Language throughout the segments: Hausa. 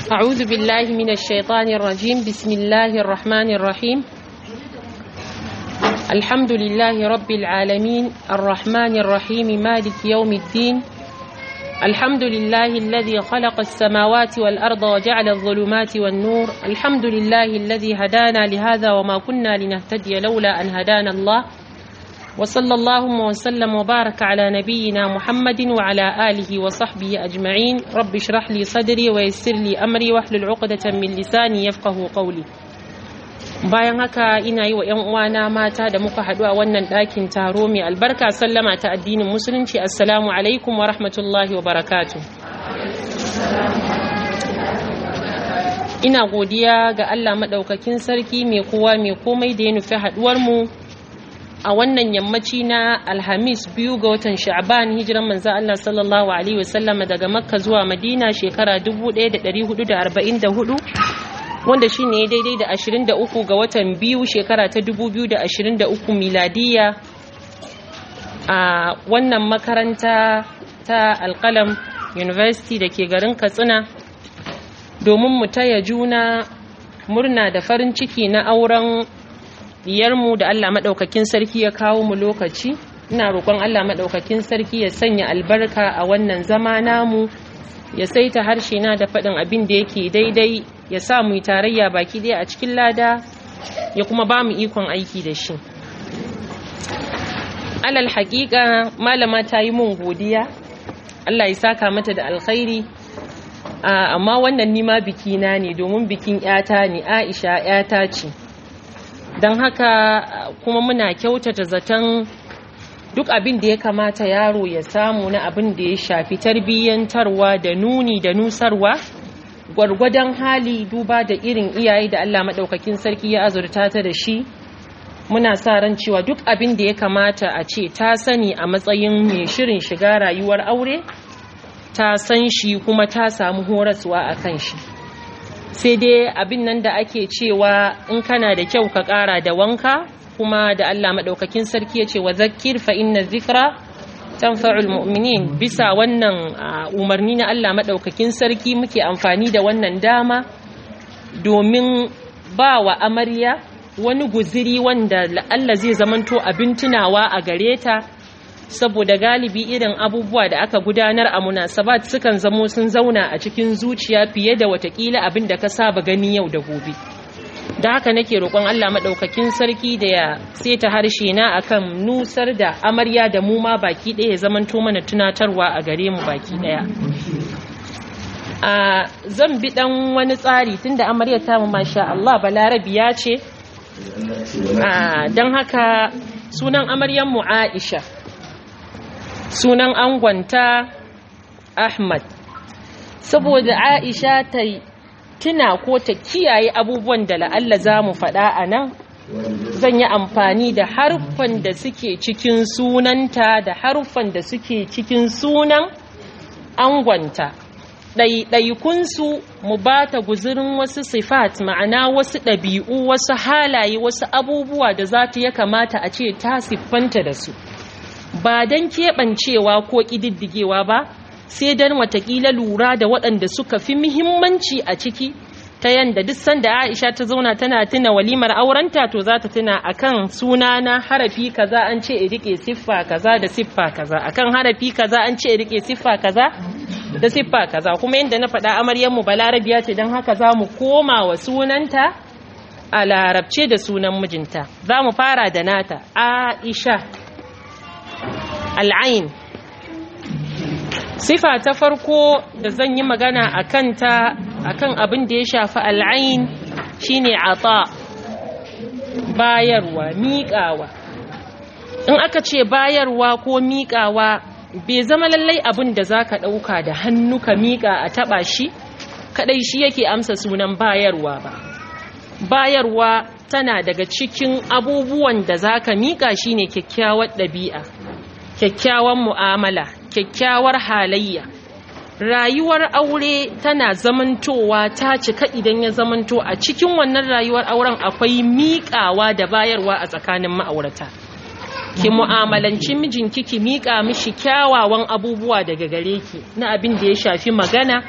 أعوذ بالله من الشيطان الرجيم بسم الله الرحمن الرحيم الحمد لله رب العالمين الرحمن الرحيم مالك يوم الدين الحمد لله الذي خلق السماوات والأرض وجعل الظلمات والنور الحمد لله الذي هدانا لهذا وما كنا لنهتدي لولا أن هدانا الله وصلى اللهم وسلم وبارك على نبينا محمد وعلى آله وصحبه أجمعين رب اشرح لي صدري ويسر لي أمري واحلل عقدة من لساني يفقه قولي bayan haka ina yi wa 'yan uwana mata da muka haɗu a wannan ɗakin taro mai albarka sallama ta addinin musulunci assalamu alaikum wa rahmatullahi wa barakatu ina godiya ga allah maɗaukakin sarki mai kowa mai komai da ya nufi haɗuwarmu a wannan yammaci na alhamis biyu ga watan sha'ban hijiran manzo Allah sallallahu alaihi wasallam daga makka zuwa madina shekara 1444 wanda shine daidai da 23 ga watan biyu shekara ta 2023 miladiya a wannan makaranta ta alkalam university da ke garin katsina domin mu taya juna murna da farin ciki na auren diyarmu da Allah maɗaukakin sarki ya kawo mu lokaci ina roƙon Allah maɗaukakin sarki ya sanya albarka a wannan zama namu ya saita harshe na da faɗin abin da yake daidai ya sa mu yi tarayya baki ɗaya a cikin lada ya kuma ba mu ikon aiki da shi alal haƙiƙa malama ta yi mun godiya Allah ya saka mata da alkhairi amma wannan nima bikina ne domin bikin 'yata ne Aisha 'yata ce don haka kuma muna kyautata zaton duk abin da ya kamata yaro ya samu na abin da ya shafi tarbiyyantarwa da nuni da nusarwa gwargwadon hali duba da irin iyaye da Allah maɗaukakin sarki ya azurta ta da shi muna sa ran cewa duk abin da ya kamata a ce ta sani a matsayin mai shirin shiga rayuwar aure ta san shi kuma ta samu horaswa a kan shi sai dai abin nan da ake cewa in kana da kyau ka ƙara da wanka kuma da Allah maɗaukakin sarki ya ce wa zakir fa inna zikra tanfa'ul mu'minin bisa wannan umarni na Allah maɗaukakin sarki muke amfani da wannan dama domin ba wa amarya wani guziri wanda Allah zai zamanto abin tunawa a gare ta saboda galibi irin abubuwa da aka gudanar a munasabat sukan zamo sun zauna a cikin zuciya fiye da watakila abin da ka saba gani yau da gobe da haka nake roƙon Allah maɗaukakin sarki da ya seta harshe na akan nusar da amarya da mu ma baki ɗaya ya zamanto mana tunatarwa a gare mu baki ɗaya a zan bi ɗan wani tsari tunda amarya ta mu masha Allah balarabiya ce don haka sunan amaryan mu Aisha sunan angonta Ahmad saboda Aisha ta tuna ko ta kiyaye abubuwan da la'alla za mu faɗa a nan zan yi amfani da harfan da suke cikin sunanta da harfan da suke cikin sunan angonta ɗaiɗaikunsu mu ba ta guzurin wasu sifat ma'ana wasu ɗabi'u wasu halaye wasu abubuwa da za ta ya kamata a ce ta siffanta da su ba don keɓancewa ko ƙididdigewa ba sai don watakila lura da waɗanda suka fi muhimmanci a ciki ta yanda duk sanda aisha ta zauna tana tuna walimar aurenta to za ta tuna akan suna na harafi kaza an ce in rike siffa kaza da siffa kaza akan harafi kaza an ce in rike siffa kaza da siffa kaza kuma yadda na faɗa amaryanmu balarabiya ce don haka za mu koma wa sunanta a larabce da sunan mijinta za mu fara da nata aisha al'ain sifa ta farko da zan yi magana a kanta a kan abin da ya shafi al'ain shine ata bayarwa miƙawa in aka ce bayarwa ko miƙawa bai zama lallai abin da za ka ɗauka da hannu ka miƙa a taɓa shi kaɗai shi yake amsa sunan bayarwa ba bayarwa tana daga cikin abubuwan da za ka miƙa shi ne kyakkyawar ɗabi'a kyakkyawar mu'amala kyakkyawar halayya rayuwar aure tana zamantowa ta cika idan ya zamanto a cikin wannan rayuwar auren akwai miƙawa da bayarwa a tsakanin ma'aurata ki mu'amalanci mijinki ki miƙa mishi kyawawan abubuwa daga gare ki na abin da ya shafi magana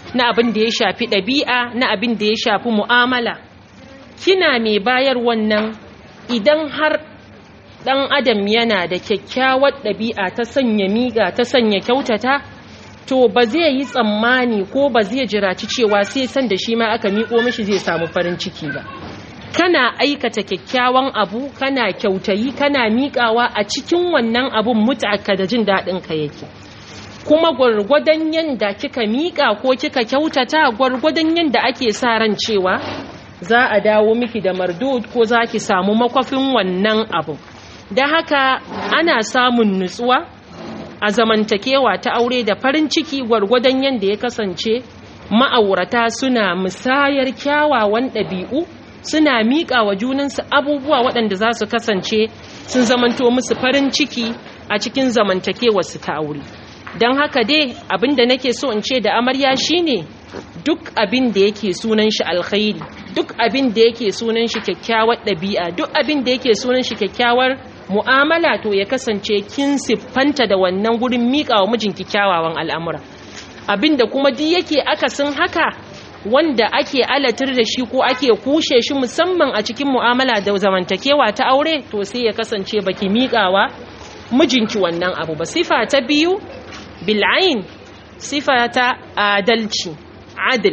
na abin da ya shafi ɗabi'a na abin da ya shafi mu'amala kina mai bayar wannan idan har ɗan adam yana da kyakkyawar ɗabi'a ta sanya miƙa ta sanya kyautata to ba zai yi tsammani ko ba zai jiraci cewa sai san da shi ma aka miƙo mishi zai samu farin ciki ba kana aikata kyakkyawan abu kana kyautayi kana miƙawa a cikin wannan abun mutaka da jin daɗin ka yake kuma gwargwadon yanda kika miƙa ko kika kyautata gwargwadon yanda ake sa ran cewa za a dawo miki da mardud ko za ki samu makwafin wannan abu da haka ana samun nutsuwa a zamantakewa ta aure da farin ciki gwargwadon yanda ya kasance ma'aurata suna musayar kyawawan ɗabi'u suna miƙa wa junansu abubuwa waɗanda za su kasance sun zamanto musu farin ciki a cikin zamantakewarsu ta aure don haka dai abin da nake so in ce da amarya shine duk abin da yake sunan shi alkhairi duk abin da yake sunan shi kyakkyawar ɗabi'a duk abin da yake sunan shi kyakkyawar mu'amala to ya kasance kin siffanta da wannan gurin miƙa wa mijinki kyawawan al'amura abin da kuma duk yake akasin haka wanda ake alatar da shi ko ake kushe shi musamman a cikin mu'amala da zamantakewa ta aure to sai ya kasance baki miƙawa mijinki wannan abu ba sifa ta biyu bil'ain sifa ta adalci adil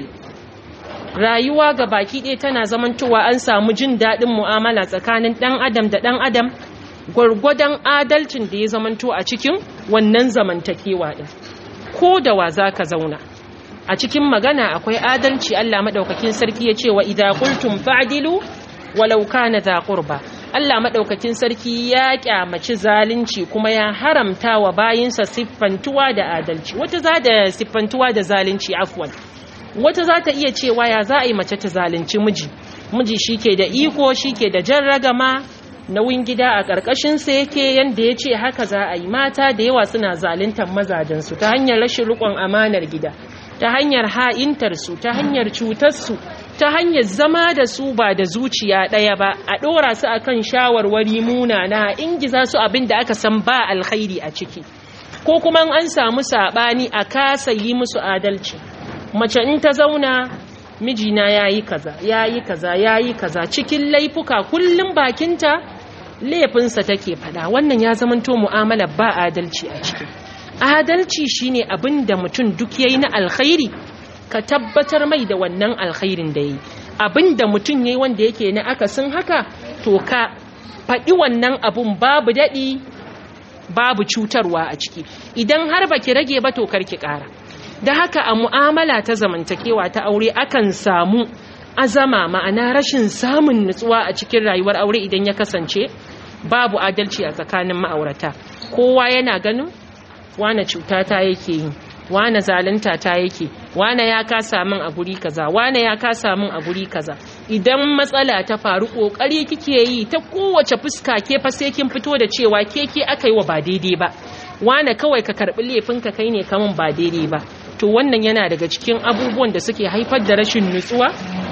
rayuwa ga baki ɗaya tana zamantowa an samu jin daɗin mu'amala tsakanin ɗan adam da ɗan adam gwargwadon adalcin da ya zamanto a cikin wannan zamantakewa ɗin ko da wa za ka zauna a cikin magana akwai adalci Allah maɗaukakin sarki ya ce wa idza qultum fa'dilu walau kana za qurba Allah maɗaukakin sarki ya kyamaci zalunci kuma ya haramta wa bayinsa siffantuwa da adalci wata za da siffantuwa da zalunci afwan wata za ta iya cewa ya za a yi mace ta zalunci miji miji shike da iko shike da jan ragama nauyin gida a ƙarƙashinsa yake yanda ya ce haka za a yi mata da yawa suna zaluntar mazajensu ta hanyar rashin riƙon amanar gida ta hanyar ha'intarsu ta hanyar cutarsu ta hanyar zama da su ba da zuciya ɗaya ba a ɗora su a kan shawarwari munana ingiza su abin da aka san ba alkhairi a ciki ko kuma an samu saɓani a kasa yi musu adalci mace in ta zauna mijina ya yi kaza ya yi kaza ya yi kaza cikin laifuka kullum bakinta laifinsa take faɗa wannan ya zamanto mu'amala ba adalci a ciki adalci shine abin da mutum duk yayi na alkhairi ka tabbatar mai da wannan alkhairin da yi abin da mutum yayi wanda yake na akasin haka to ka faɗi wannan abun babu daɗi babu cutarwa a ciki idan har baki rage ba to karki ƙara da haka a mu'amala ta zamantakewa ta aure akan samu azama ma'ana rashin samun nutsuwa a cikin rayuwar aure idan ya kasance babu adalci a tsakanin ma'aurata kowa yana ganin wane cuta ta yake yi wane zalunta ta yake wane ya kasa min a guri kaza wane ya kasa min a guri kaza idan matsala ta faru kokari kike yi ta kowace fuska ke fa sai kin fito da cewa ke ke aka yi wa ba daidai ba wane kawai ka karbi laifin ka kai ne kamun ba daidai ba to wannan yana daga cikin abubuwan da suke haifar da rashin nutsuwa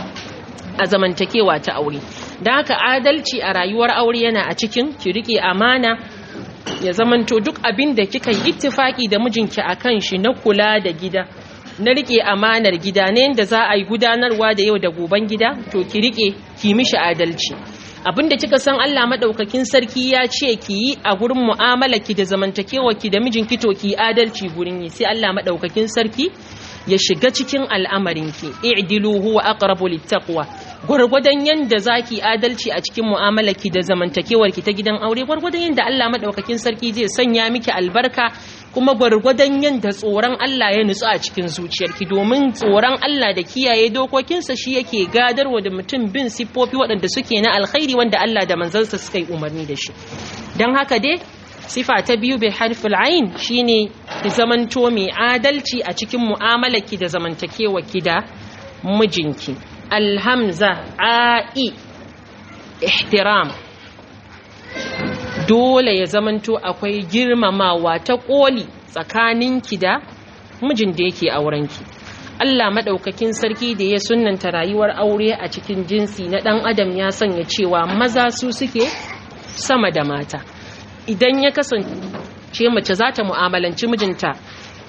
a zamantakewa ta aure don haka adalci a rayuwar aure yana a cikin ki rike amana ya zamanto duk abin da kika yi ittifaki da mijinki a kan shi na kula da gida na rike amanar gida ne yadda za a yi gudanarwa da yau da goben gida to ki rike ki mishi adalci abin da kika san Allah madaukakin sarki ya ce ki yi a gurin mu'amala ki da zamantakewa ki da mijinki to ki adalci gurin yi sai Allah madaukakin sarki ya shiga cikin al'amarinki i'dilu huwa aqrabu littaqwa gwargwadon yanda zaki adalci a cikin mu'amalarki da zamantakewarki ta gidan aure gwargwadon yanda Allah madaukakin sarki zai sanya miki albarka kuma gwargwadon yanda tsoron Allah ya nutsu a cikin zuciyarki domin tsoron Allah da kiyaye dokokinsa shi yake gadarwa da mutum bin siffofi waɗanda suke na alkhairi wanda Allah da manzansa suka yi umarni da shi don haka dai sifa ta biyu bai harfil ayin shine ki zamanto mai adalci a cikin mu'amalarki da zamantakewarki da mijinki alhamza a'i ihtiram dole ya zamanto akwai girmamawa ta koli tsakaninki da mijin da yake aurenki Allah maɗaukakin sarki da ya sunanta rayuwar aure a cikin jinsi na ɗan adam ya sanya cewa maza su suke sama da mata idan ya kasance mace za ta mu'amalanci mijinta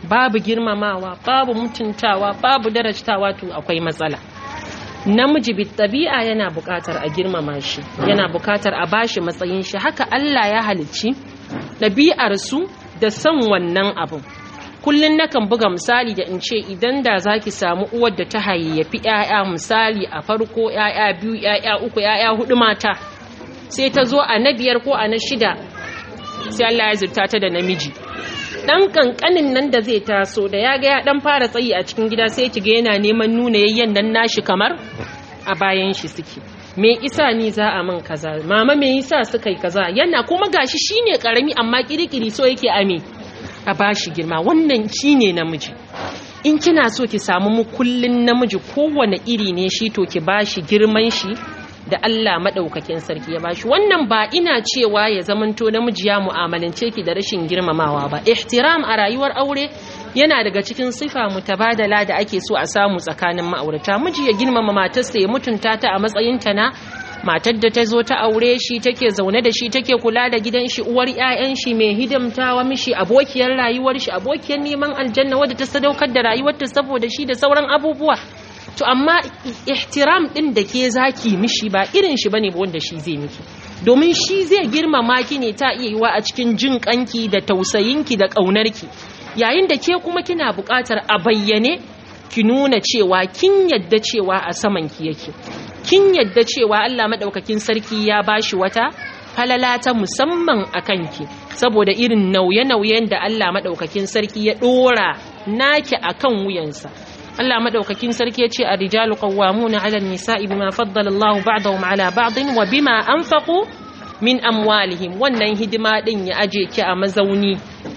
babu girmamawa babu mutuntawa babu darajtawa to akwai matsala namiji bi tabi'a yana buƙatar a girmama shi yana buƙatar a bashi matsayin shi haka Allah ya halicci ɗabi'ar su da son wannan abun kullun nakan buga misali da in ce idan da zaki samu uwar da ta hayayyafi ƴaƴa misali a farko ƴaƴa biyu ƴaƴa uku ƴaƴa hudu mata sai ta zo a na biyar ko a na shida sai Allah ya zurta ta da namiji dan kankanin nan da zai taso da ya ga ya dan fara tsayi a cikin gida sai kiga yana neman nuna yayyan nan nashi kamar a bayan shi suke me isa ni za a min kaza mama me yasa suka yi kaza yana kuma gashi shine karami amma kirikiri so yake ame a bashi girma wannan shine namiji in kina so ki samu mukullin namiji kowane iri ne shi to ki bashi girman shi da Allah maɗaukakin sarki ya bashi wannan ba ina cewa ya zamanto namiji ya mu'amalance ki da rashin girmamawa ba ihtiram a rayuwar aure yana daga cikin sifa mutabadala da ake so a samu tsakanin ma'aurata miji ya girmama matarsa ya mutunta ta a matsayinta na matar da ta zo ta aure shi take zaune da shi take kula da gidan shi uwar 'ya'yan shi mai hidimtawa mishi abokiyar rayuwar shi abokiyar neman aljanna wadda ta sadaukar da rayuwarta saboda shi da sauran abubuwa to amma ihtiram din da ke zaki mishi ba irin shi bane wanda shi zai miki domin shi zai girmama ki ne ta iya yiwa a cikin jin kanki da tausayinki da ƙaunarki yayin da ke kuma kina buƙatar a bayyane ki nuna cewa kin yadda cewa a saman ki yake kin yadda cewa Allah madaukakin sarki ya bashi wata falala ta musamman a kanki saboda irin nauye-nauyen da Allah madaukakin sarki ya dora naki akan wuyansa Allah madaukakin sarki ya ce a rijalu qawwamuna 'ala an-nisa'i bima faddala Allahu ba'dahum 'ala ba'din wa bima anfaqu min amwalihim wannan hidima din ya aje ki a mazauni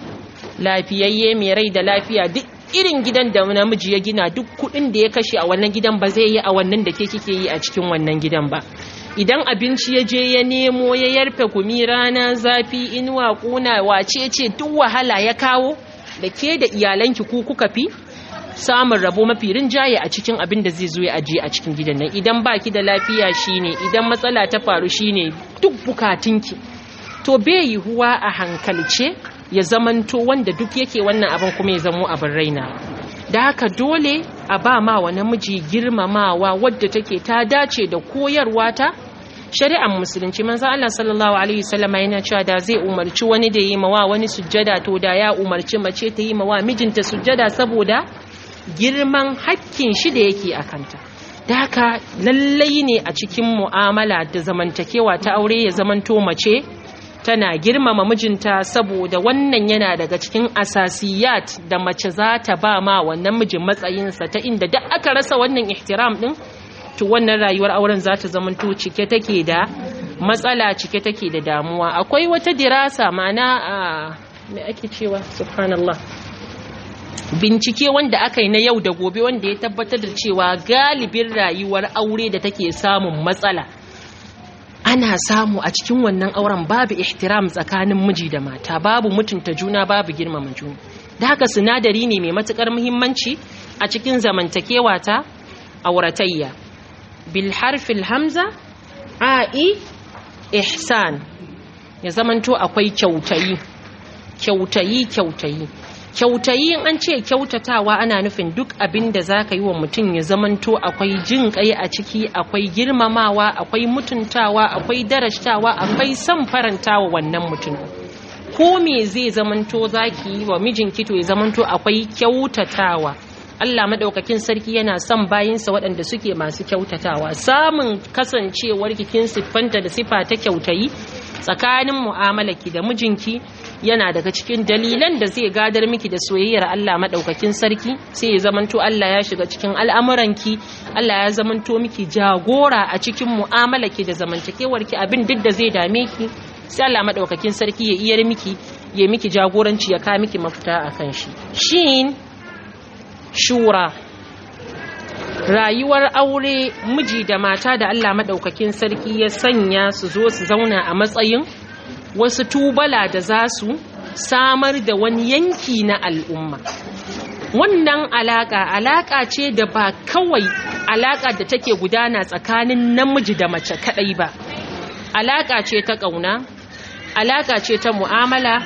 lafiyayye mai rai da lafiya duk irin gidan da namiji ya gina duk kudin da ya kashe a wannan gidan ba zai yi a wannan da ke kike yi a cikin wannan gidan ba idan abinci ya je ya nemo ya yarfe gumi rana zafi inuwa kuna wace ce duk wahala ya kawo da ke da iyalanki ku kuka fi samun rabo mafi rinjaye a cikin abin da zai zo ya ajiye a cikin gidan nan idan baki da lafiya shine idan matsala ta faru shine duk bukatunki to bai yiwuwa a hankalce ya zamanto wanda duk yake wannan abin kuma ya zamo abin raina da haka dole a ba ma wa namiji girmamawa wadda take ta dace da koyarwa ta shari'ar musulunci manzo Allah sallallahu alaihi wasallam yana cewa da zai umarci wani da yi mawa wani sujjada to da ya umarci mace ta yi mawa mijinta sujjada saboda girman hakkin shi da yake a kanta da haka lallai ne a cikin mu'amala da zamantakewa ta aure ya zamanto mace tana girmama mijinta saboda wannan yana daga cikin asasiyat da mace za ta ba ma wannan mijin matsayinsa ta inda duk aka rasa wannan ihtiram din to wannan rayuwar auren za ta zamanto cike take da matsala cike take da damuwa akwai wata dirasa ma'ana a me ake cewa subhanallah bincike wanda aka yi na yau da gobe wanda ya tabbatar da cewa galibin rayuwar aure da take samun matsala ana samu a cikin wannan auren babu ihtiram tsakanin miji da mata babu mutunta juna babu girmama juna da haka sinadari ne mai matukar muhimmanci a cikin zamantakewa ta auratayya bil harfil hamza a'i ihsan ya zamanto akwai kyautayi kyautayi kyautayi kyautayi in an ce kyautatawa ana nufin duk abin da za ka yi wa mutum ya zamanto akwai jin kai a ciki akwai girmamawa akwai mutuntawa akwai darashtawa akwai son farantawa wannan mutum ko me zai zamanto za ki yi wa mijinki to ya zamanto akwai kyautatawa Allah madaukakin sarki yana son bayinsa waɗanda suke masu kyautatawa samun kasancewar kikin siffanta da sifa ta kyautayi tsakanin mu'amalarki da mijinki yana daga cikin dalilan da zai gadar miki da soyayyar Allah madaukakin sarki sai ya zamanto Allah ya shiga cikin al'amuranki Allah ya zamanto miki jagora a cikin mu'amalarki da zamantakewarki abin duk da zai dame ki sai Allah madaukakin sarki ya iyar miki ya miki jagoranci ya ka miki mafita akan shi shin shura rayuwar aure miji da mata da Allah madaukakin sarki ya sanya su zo su zauna a matsayin wasu tubala da za su samar da wani yanki na al'umma wannan alaka alaka ce da ba kawai alaka da take gudana tsakanin namiji da mace kadai ba alaka ce ta kauna alaka ce ta mu'amala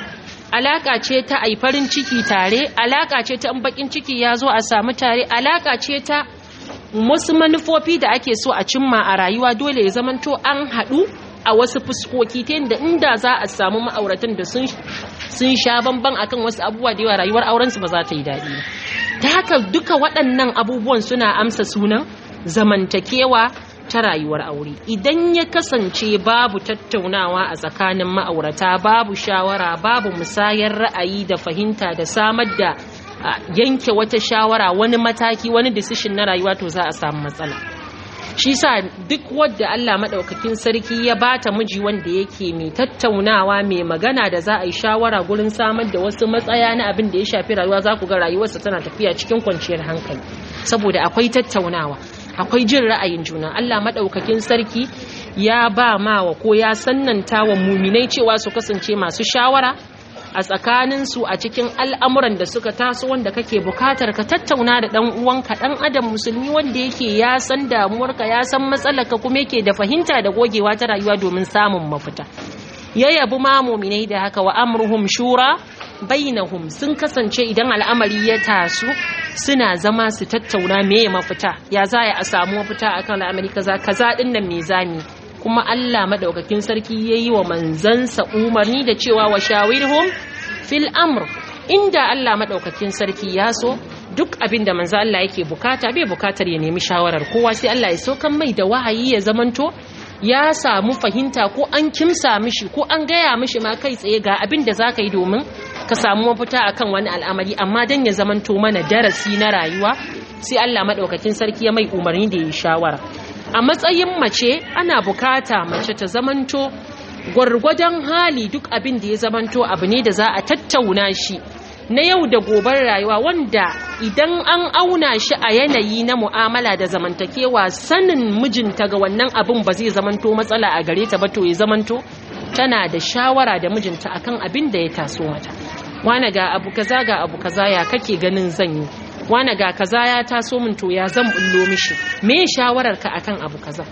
alaka ce ta ai farin ciki tare alaka ce ta in bakin ciki ya zo a samu tare alaka ce ta wasu manufofi da ake so a cimma a rayuwa dole ya zamanto an haɗu a wasu fuskoki ta yadda inda za a samu ma'auratan da sun sha bamban akan wasu abubuwa da yawa rayuwar aurensu ba za ta yi daɗi ba ta haka duka waɗannan abubuwan suna amsa sunan zamantakewa ta rayuwar aure idan ya kasance babu tattaunawa a tsakanin ma'aurata babu shawara babu musayar ra'ayi da fahimta da samar da yanke wata shawara wani mataki wani decision na rayuwa to za a samu matsala shi sa duk wadda Allah maɗaukakin sarki ya bata miji wanda yake mai tattaunawa mai magana da za a yi shawara gurin samar da wasu matsaya na abin da ya shafi rayuwa za ku ga rayuwarsa tana tafiya cikin kwanciyar hankali saboda akwai tattaunawa akwai jin ra'ayin juna Allah maɗaukakin sarki ya ba mawa ko ya sannanta wa muminai cewa su kasance masu shawara a tsakaninsu a cikin al'amuran da suka taso wanda kake bukatar ka tattauna da ɗan uwanka ɗan adam musulmi wanda yake ya san damuwarka ya san matsalarka kuma yake da fahimta da gogewa ta rayuwa domin samun mafita ya yabi ma muminai da haka wa amruhum shura bainahum sun kasance idan al'amari ya taso suna zama su tattauna meye mafita ya za a samu mafita akan al'amari kaza kaza din nan me zami kuma Allah madaukakin sarki yayi wa manzansa umarni da cewa wa shawirhum fil amr inda Allah madaukakin sarki ya so duk abin da manzo Allah yake bukata bai bukatar ya nemi shawarar kowa sai Allah ya saukan mai da wahayi ya zamanto ya samu fahimta ko an kimsa mishi ko an gaya mishi ma kai tsaye ga abin da zaka yi domin ka samu mafita akan wani al'amari amma dan ya zamanto mana darasi na rayuwa sai Allah madaukakin sarki ya mai umarni da yi shawara a matsayin mace ana bukata mace ta zamanto gwargwadon hali duk abin da ya zamanto abu ne da za a tattauna shi na yau da gobar rayuwa wanda idan an auna shi a yanayi na mu'amala da zamantakewa sanin mijinta ga wannan abin ba zai zamanto matsala a gare ta ba to ya zamanto tana da shawara da mijinta akan abin da ya taso mata wane ga abu kaza ga abu kaza ya kake ganin zan yi wane ga kaza ya taso min to ya zan bullo mishi me shawarar ka akan abu kaza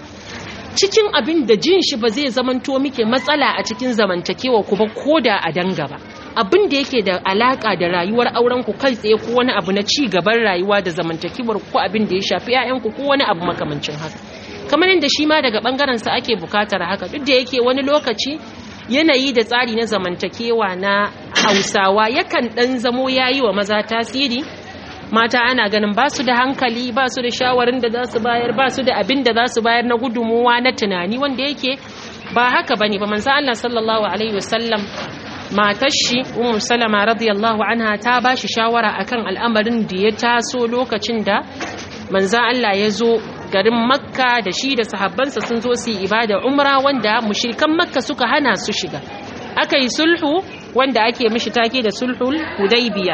cikin abin da jin shi ba zai zamanto muke matsala a cikin zamantakewa ku ba koda a danga ba abin da yake da alaka da rayuwar auren ku kai tsaye ko wani abu na ci gaban rayuwa da zamantakewar ku abin da ya shafi ƴaƴan ku ko wani abu makamancin haka kamar yadda shi ma daga bangaren sa ake bukatar haka duk da yake wani lokaci yanayi da tsari na zamantakewa na Hausawa yakan dan zamo yayi wa maza tasiri mata ana ganin ba su da hankali ba su da shawarin da za su bayar ba su da abin da za su bayar na gudunmuwa na tunani wanda yake ba haka bane ba manzo Allah sallallahu alaihi wasallam matar shi ummu salama radiyallahu anha ta ba shi shawara akan al'amarin da ya taso lokacin da manzo Allah ya zo garin makka da shi da sahabbansa sun zo su yi ibada umra wanda mushrikan makka suka hana su shiga aka yi sulhu wanda ake mishi take da sulhul hudaybiya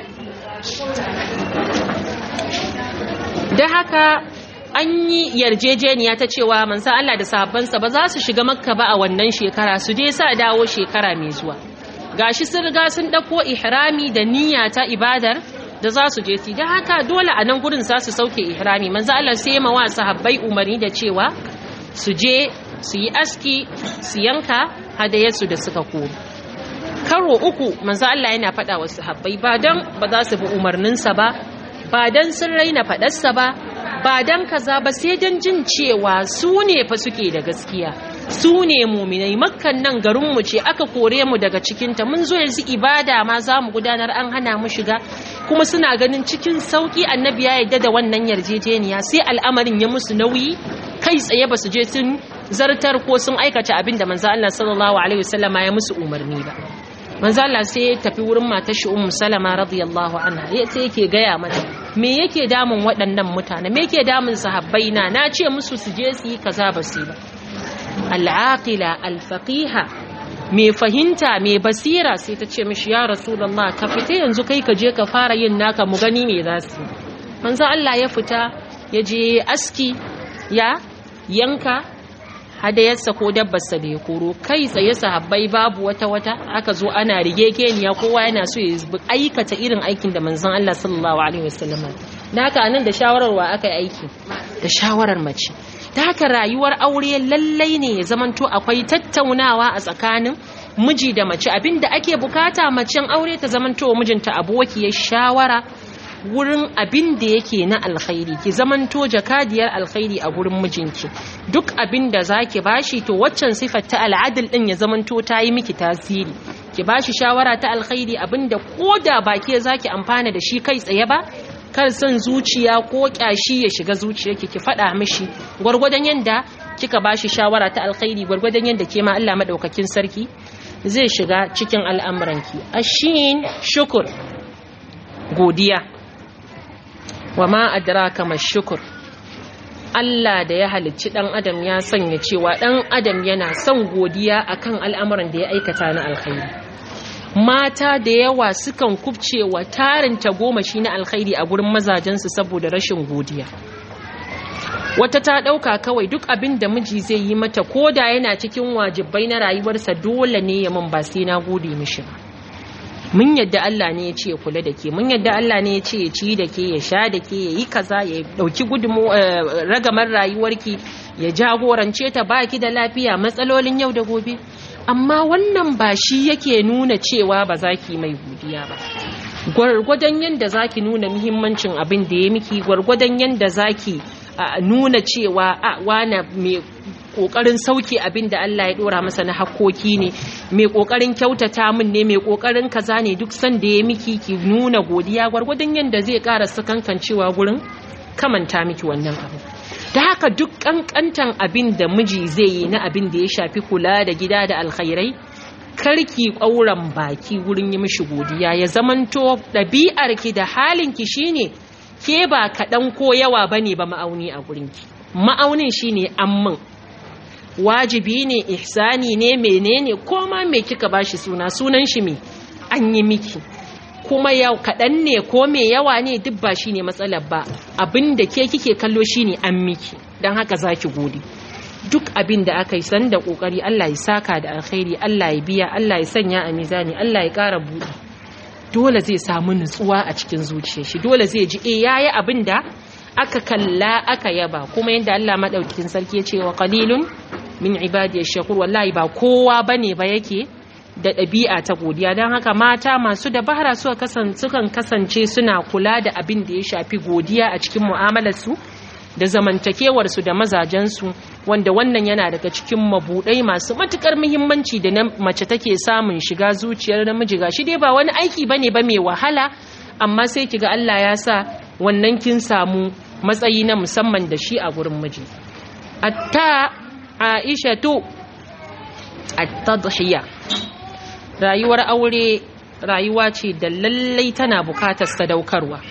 da haka an yi yarjejeniya ta cewa mansa Allah da sahabbansa ba za su shiga makka ba a wannan shekara su dai sa dawo shekara mai zuwa gashi sun riga sun ɗauko ihrami da niyya ta ibadar da za su je su da haka dole a nan gurin za su sauke ihrami manzo Allah sai ma wa sahabbai umarni da cewa su je su yi aski su yanka hadayarsu da suka koma karo uku manzo Allah yana faɗa wa sahabbai ba dan ba za su bi umarninsa ba ba dan sun raina faɗarsa ba ba dan kaza ba sai dan jin cewa su ne fa suke da gaskiya su ne muminai makkan nan garinmu ce aka kore mu daga cikinta mun zo yanzu ibada ma za mu gudanar an hana mu shiga kuma suna ganin cikin sauki annabi ya yadda da wannan yarjejeniya sai al'amarin ya musu nauyi kai tsaye ba su je sun zartar ko sun aikata abin da manzo Allah sallallahu alaihi wasallam ya musu umarni ba manzo Allah sai ya tafi wurin matar shi ummu salama radiyallahu anha sai yake gaya mata me yake damun waɗannan mutane me yake damun sahabbai na na ce musu su je su yi kaza ba su ba al'aqila al-faqiha mai fahimta mai basira sai ta ce mishi ya rasulullah ka fita yanzu kai ka je ka fara yin naka mu gani me za su manzo Allah ya fita ya je aski ya yanka hadayarsa ko dabbarsa da ya koro kai tsaye sahabbai babu wata wata aka zo ana rige keniya kowa yana so ya aikata irin aikin da manzon Allah sallallahu alaihi wasallam da haka nan da shawararwa aka yi aiki da shawarar mace ta haka rayuwar aure lallai ne ya zamanto akwai tattaunawa a tsakanin miji da mace abinda ake bukata macen aure ta zamanto mijinta abokiyar shawara wurin abin da yake na alkhairi ki zamanto jakadiyar alkhairi a gurin mijinki duk abin da zaki bashi to waccan sifar ta al'adil din ya zamanto ta yi miki tasiri ki bashi shawara ta alkhairi abinda koda ba ke zaki amfana da shi kai tsaye ba kar son zuciya ko kyashi ya shiga zuciyarki ki faɗa mishi gwargwadon yanda kika bashi shawara ta alkhairi gwargwadon yanda ke ma Allah madaukakin sarki zai shiga cikin al'amuranki ashin shukur godiya wa ma adraka mashukur Allah da ya halicci dan adam ya sanya cewa dan adam yana son godiya akan al'amuran da ya aikata na alkhairi mata da yawa sukan kubce wa tarin tagomashi na alkhairi a gurin mazajensu saboda rashin godiya wata ta ɗauka kawai duk abin da miji zai yi mata ko da yana cikin wajibai na rayuwarsa dole ne ya mun ba sai na gode mishi ba mun yadda Allah ne ya ce ya kula da ke mun yadda Allah ne ya ce ya ci da ke ya sha da ke ya yi kaza ya ɗauki gudumu ragamar rayuwarki ya jagorance ta baki da lafiya matsalolin yau da gobe amma wannan ba shi yake nuna cewa ba za ki mai godiya ba gwargwadon yadda za ki nuna muhimmancin abin da ya miki gwargwadon yadda za ki nuna cewa a wane mai kokarin sauke abin da Allah ya dora masa na hakkoki ne mai kokarin kyautata min ne mai kokarin kaza ne duk san da ya miki ki nuna godiya gwargwadon yadda zai ƙara sakankancewa gurin kamanta miki wannan abu da haka duk kankantan abin da miji zai yi na abin da ya shafi kula da gida da alkhairai karki ƙauran baki wurin yi mishi godiya ya zamanto ɗabi'arki da halinki shine ke ba kaɗan ko yawa bane ba ma'auni a gurinki ma'aunin shine amman wajibi ne ihsani ne menene koma me kika bashi suna sunan shi me an yi miki kuma yau kaɗan ne ko mai yawa ne duk ba shi ne matsalar ba abin da ke kike kallo shi ne an miki don haka za ki gode duk abin da aka yi san da ƙoƙari Allah ya saka da alkhairi Allah ya biya Allah ya sanya a mizani Allah ya ƙara buɗe dole zai samu nutsuwa a cikin zuciyar shi dole zai ji eh yayi abin da aka kalla aka yaba kuma yadda Allah madaukakin sarki ya ce wa qalilun min ibadiyash shakur wallahi ba kowa bane ba yake da ɗabi'a ta godiya don haka mata masu dabara suka sukan kasance suna kula da abin da ya shafi godiya a cikin mu'amalarsu da zamantakewarsu da mazajensu wanda wannan yana daga cikin mabuɗai masu matuƙar muhimmanci da na mace take samun shiga zuciyar namiji ga shi dai ba wani aiki bane ba mai wahala amma sai kiga Allah ya sa wannan kin samu matsayi na musamman da shi a gurin miji atta Aisha to at-tadhiya rayuwar aure rayuwa ce da lallai tana bukatar sadaukarwa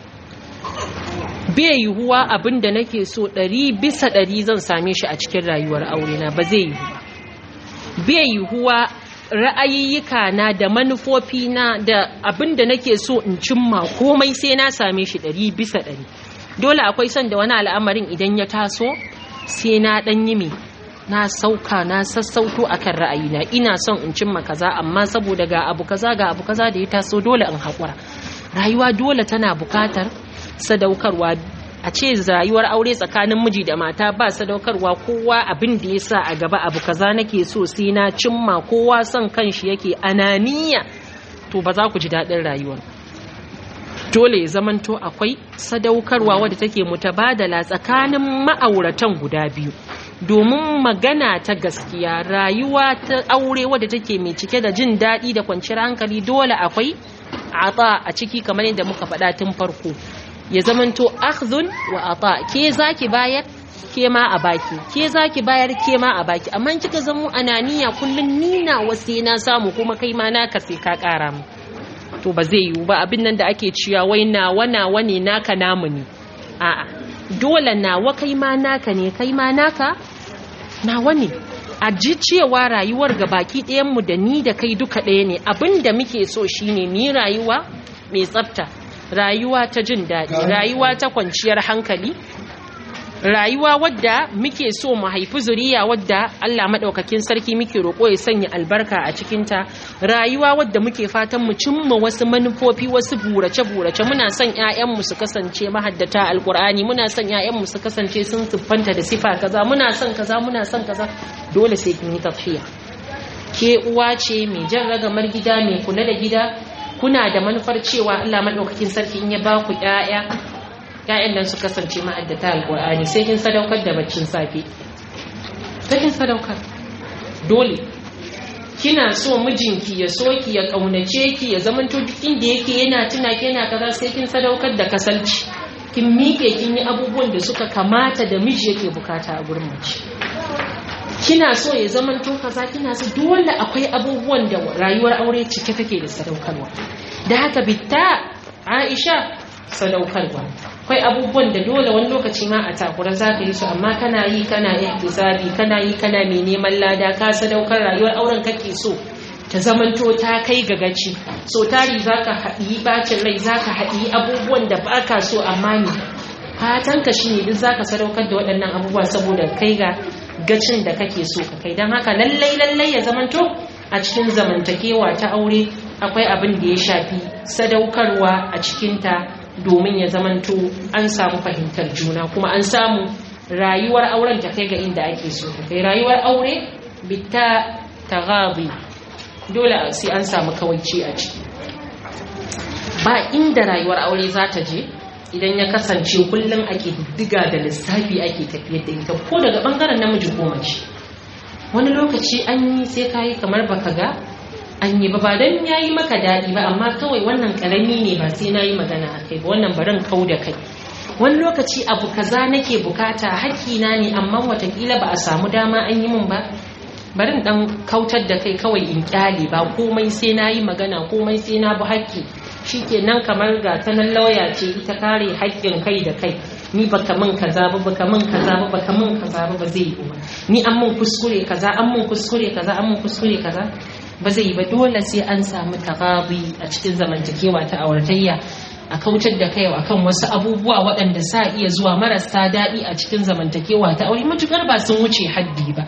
bai yiwuwa abin da nake so ɗari bisa ɗari zan same shi a cikin rayuwar aure na ba zai yiwu ba bai yiwuwa ra'ayiyyika na da manufofi na da abin da nake so in cimma komai sai na same shi ɗari bisa ɗari dole akwai son da wani al'amarin idan ya taso sai na ɗan yi mai na sauka na sassauto akan ra'ayina ina son in cimma kaza amma saboda ga abu kaza ga abu kaza da ya taso dole in haƙura rayuwa dole tana buƙatar sadaukarwa a ce rayuwar aure tsakanin miji da mata ba sadaukarwa kowa abin da ya sa a gaba abu kaza nake so sai na cimma kowa son kanshi yake ananiya to ba za ku ji daɗin rayuwar dole ya zamanto akwai sadaukarwa wadda take mutabadala tsakanin ma'auratan guda biyu domin magana ta gaskiya rayuwa ta aure wadda take mai cike da jin daɗi da kwanciyar hankali dole akwai ata a ciki kamar yadda muka faɗa tun farko ya zamanto akhdhun wa ata ke zaki bayar ke ma a baki ke zaki bayar ke ma a baki amma kika zamo ananiya kullun nina wasu na samu kuma kai ma naka sai ka ƙara mu to ba zai yiwu ba abin nan da ake ciya wai nawa nawa ne naka namu ne a'a dole nawa kai ma naka ne kai ma naka nawa ne a ji cewa rayuwar ga baki ɗayanmu da ni da kai duka ɗaya ne abin da muke so shine ni rayuwa mai tsafta rayuwa ta jin daɗi rayuwa ta kwanciyar hankali rayuwa wadda muke so mu haifi zuriya wadda Allah maɗaukakin sarki muke roƙo ya sanya albarka a cikinta rayuwa wadda muke fatan mu cimma wasu manufofi wasu burace-burace muna son ƴaƴanmu su kasance mahaddata alƙur'ani muna son ƴaƴanmu su kasance sun siffanta da sifa kaza muna son kaza muna son kaza dole sai kin yi tafiya ke uwa ce mai jan ragamar gida mai kula da gida kuna da manufar cewa Allah madaukakin sarki in ya ba ku ƴaƴa ƴaƴan nan su kasance ma'addata alqur'ani sai kin sadaukar da baccin safe sai kin sadaukar dole kina so mijinki ya so ki ya kaunace ki ya zamanto duk inda yake yana tuna ki yana kaza sai kin sadaukar da kasalci kin miƙe kin yi abubuwan da suka kamata da miji yake bukata a gurin mace kina so ya zamanto kaza kina so dole akwai abubuwan da rayuwar aure cike take da sadaukarwa da haka bitta Aisha sadaukarwa akwai abubuwan da dole wani lokaci ma a takura za ka yi su amma kana yi kana ihtisabi kana yi kana mai neman lada ka sadaukar rayuwar auren kake so ta zamanto ta kai ga gaci so tari za ka haɗi bacin rai za ka haɗi abubuwan da ba ka so amma ne fatanka shi ne duk za ka sadaukar da waɗannan abubuwa saboda kai ga gacin da kake so ka kai don haka lallai lallai ya zamanto a cikin zamantakewa ta aure akwai abin da ya shafi sadaukarwa a cikinta domin ya zamanto an samu fahimtar juna kuma an samu rayuwar auren ta kai ga inda ake so ta kai rayuwar aure bitta taghabi dole sai an samu kawaici a ciki ba inda rayuwar aure za ta je idan ya kasance kullum ake diga da lissafi ake tafiyar da ita ko daga bangaren namiji ko mace wani lokaci an yi sai kayi kamar baka ga an yi ba ba don ya yi maka daɗi ba amma kawai wannan ƙarami ne ba sai na yi magana a kai ba wannan barin kau da kai wani lokaci abu kaza nake bukata hakkina ne amma watakila ba a samu dama an yi min ba barin dan kautar da kai kawai in kyale ba komai sai na yi magana komai sai na bi hakki shikenan kamar ga ta nan lauya ce ita kare haƙƙin kai da kai ni baka min kaza ba baka min kaza ba baka min kaza ba ba zai yi ba ni an min kuskure kaza an min kuskure kaza an min kuskure kaza ba zai yi ba dole sai an samu tagabi a cikin zamantakewa ta auratayya a kautar da kai akan wasu abubuwa waɗanda sa iya zuwa marasa daɗi a cikin zamantakewa ta aure matukar ba sun wuce haddi ba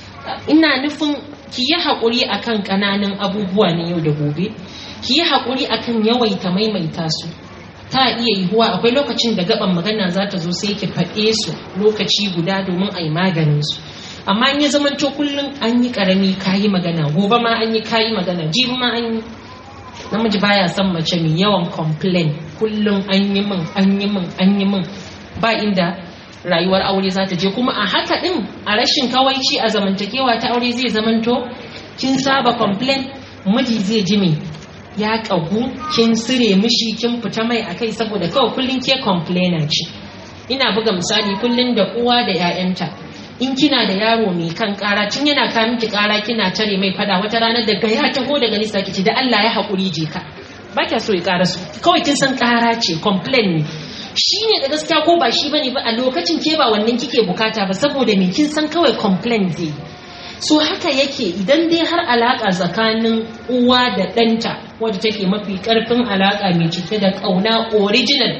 ina nufin ki yi haƙuri akan ƙananan abubuwa na yau da gobe ki yi haƙuri akan yawaita maimaita su ta iya yiwuwa akwai lokacin da gaban magana za ta zo sai ki faɗe su lokaci guda domin a yi maganin su amma in ya zamanto kullum an yi ƙarami kayi magana gobe ma an yi kayi magana jibi ma an yi namiji baya son mace mai yawan complain kullum an yi min an yi min an yi min ba inda rayuwar aure za ta je kuma a haka din a rashin kawaici a zamantakewa ta aure zai zamanto kin saba complain miji zai ji me ya kagu kin sire mishi kin fita mai akai saboda kawai kullum ke complainer ce ina buga misali kullum da uwa da 'ya'yanta in kina da yaro mai kan kara tun yana ka miki kara kina tare mai fada wata ranar daga ya taho daga nisa kici da Allah ya haƙuri je ka ba kya so ya kara su kawai kin san kara ce complain ne shi ne da gaskiya ko ba shi bane ba a lokacin ke ba wannan kike bukata ba saboda me kin san kawai complain zai so haka yake idan dai har alaka tsakanin uwa da ɗanta wadda take mafi ƙarfin alaka mai cike da ƙauna original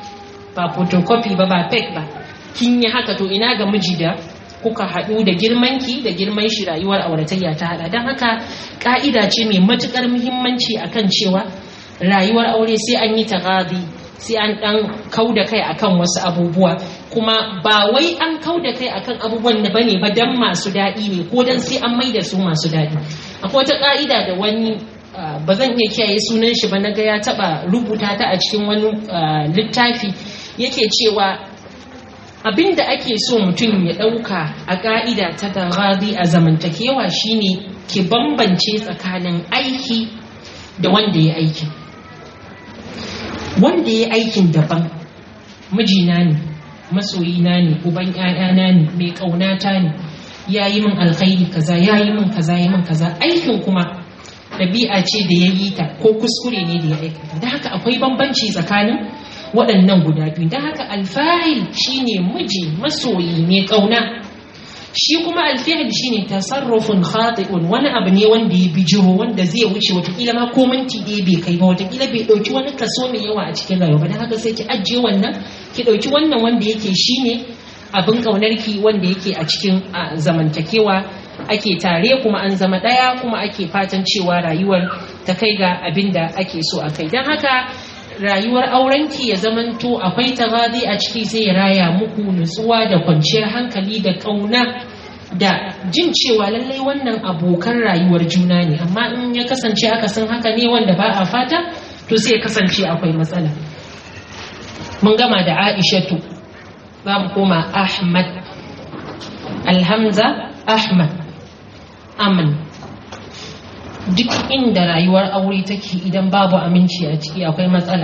ba photocopy ba ba fake ba kin yi haka to ina ga miji da kuka haɗu da girmanki da girman shi rayuwar auratayya ta haɗa don haka ƙa'ida ce mai matuƙar muhimmanci akan cewa rayuwar aure sai an yi tagadi sai an ɗan kau da kai akan wasu abubuwa kuma ba wai an kau da kai akan abubuwan da bane ba dan masu daɗi ne ko dan sai an maida su masu daɗi akwai wata ƙa'ida da wani ba zan iya kiyaye sunan shi ba na ga ya taɓa rubuta ta a cikin wani littafi yake cewa abin da ake so mutum ya ɗauka a ƙa'ida ta garabi a zamantakewa shine ki bambance tsakanin aiki da wanda ya aikin wanda ya aikin daban mijina ne masoyina ne uban ‘ya'yana ne mai ƙaunata ne ya yi min alkhairi kaza ya yi min kaza ya min kaza aikin kuma ɗabi'a ce da ya yi ta ko kuskure ne da ya aikata da haka akwai bambanci tsakanin waɗannan guda biyu don haka alfahil shine miji masoyi mai ƙauna shi kuma alfahil shine tasarrufin khati'un wani abu ne wanda ya bijiro wanda zai wuce watakila ma ko minti ɗaya bai kai ba watakila bai ɗauki wani kaso mai yawa a cikin rayuwa don haka sai ki ajiye wannan ki ɗauki wannan wanda yake shine abin ƙaunarki wanda yake a cikin zamantakewa ake tare kuma an zama ɗaya kuma ake fatan cewa rayuwar ta kai ga abin da ake so a kai don haka rayuwar aurenki ya zamanto akwai tagadi a ciki sai ya raya muku nutsuwa da kwanciyar hankali da ƙauna da jin cewa lallai wannan abokan rayuwar juna ne amma in ya kasance aka san haka ne wanda ba a fata to sai ya kasance akwai matsala mun gama da aishatu za mu koma ahmad alhamza ahmad amin duk inda rayuwar aure take idan babu aminci a ciki akwai matsala